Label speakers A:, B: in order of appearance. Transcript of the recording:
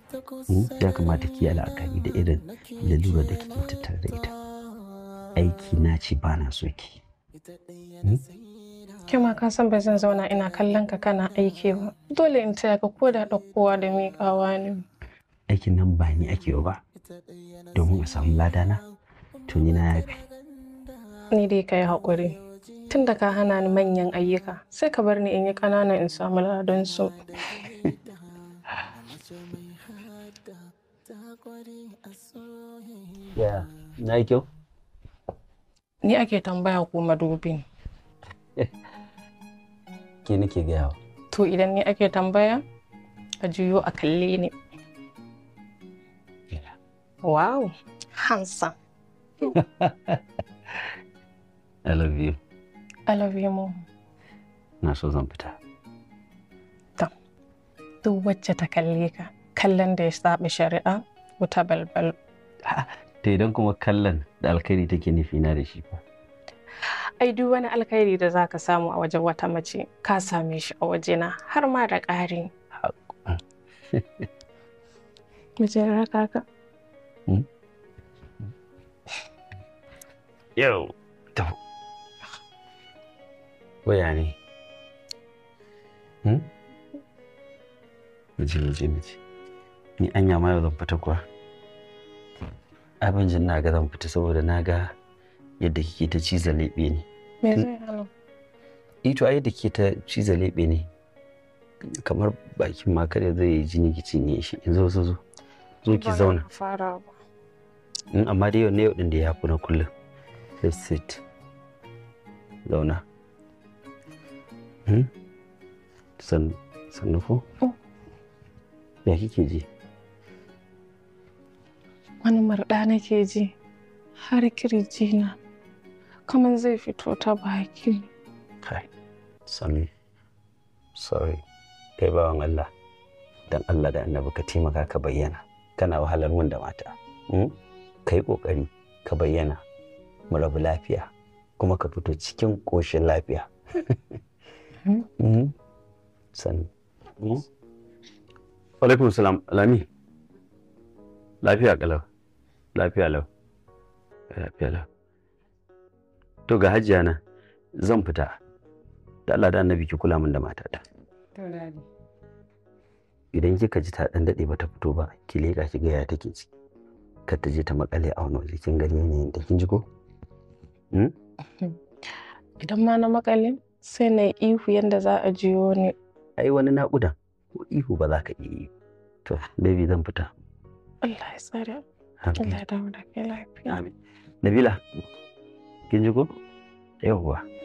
A: ya kamata ki yi la'akari da irin lalurar da kike tattare da ita aiki na ce ba na so ki
B: Kima ka san ba zan zauna ina kallon ka kana aiki ba. Dole in taya ka ko da ɗaukowa da miƙawa ne.
A: aikin nan ba ni ake yi ba domin a samu ladana to ni na yafi
B: Ni dai ka yi haƙuri. Tun da ka hana ni manyan ayyuka, sai ka bar ni in yi ƙanana in samu ladan su.
A: ya na yi kyau
B: Ni ake tambaya ko madubin.
A: ke nake gayawa
B: To idan ni ake tambaya, a juyo a kalle ni. Wow, handsome.
A: I love you
B: I love you more.
A: na so zan fita
B: Duk wacce ta kalle ka, kallon da ya saba shari'a, wuta balbal.
A: ta idan kuma kallon da alkhairi take nufi na da shi fa
B: Ai duk wani alkhairi da za ka samu a wajen wata mace, ka same shi a wajena har ma da ƙari. Mijin raka ka.
A: yau ta waya ne hmm? miji miji miji ni anya ma yau zan fita kuwa abin jin na ga zan fita saboda na ga yadda kike ta ciza leɓe ne
B: Me zai hana?
A: ito ai da ke ta ciza leɓe ne kamar bakin ma kada zai yi jini ki cinye shi in zo zo zo zo ki
B: Ba
A: zauna
B: na Fara ba.
A: in amma dai yau ne yau din da ya fi na kullum let's sit zauna hmm? san sannu ko
B: Oh.
A: ya kike ji
B: Wani marɗa nake ji har kirji na kamar zai fito ta baki.
A: kai sannu sorry kai bawan Allah dan Allah da annabi ka taimaka ka bayyana kana wahalar mun da mata hmm? kai kokari ka bayyana mu rabu lafiya kuma ka fito cikin ƙoshin lafiya
B: Hmm?
A: Mhm. sannu Mhm. alaikum salam lami lafiya kalau lafiya lau lafiya lau to ga hajiya na zan fita da Allah da annabi ki kula min da matata idan kika ji ta dan dade bata fito ba ki leka ki ga ya take ciki kar ta je ta makale a wani waje kin gani ne da kin ji ko Hmm?
B: Idan ma na makale sai na yi ihu yadda za a jiyo ni.
A: ai wani naƙudan ko ihu ba za ka iya yi to baby zan fita
B: Allah ya tsare. Allah ya dawo da kai lafiya.
A: Amin. Nabila, kin ji ko? Yawwa,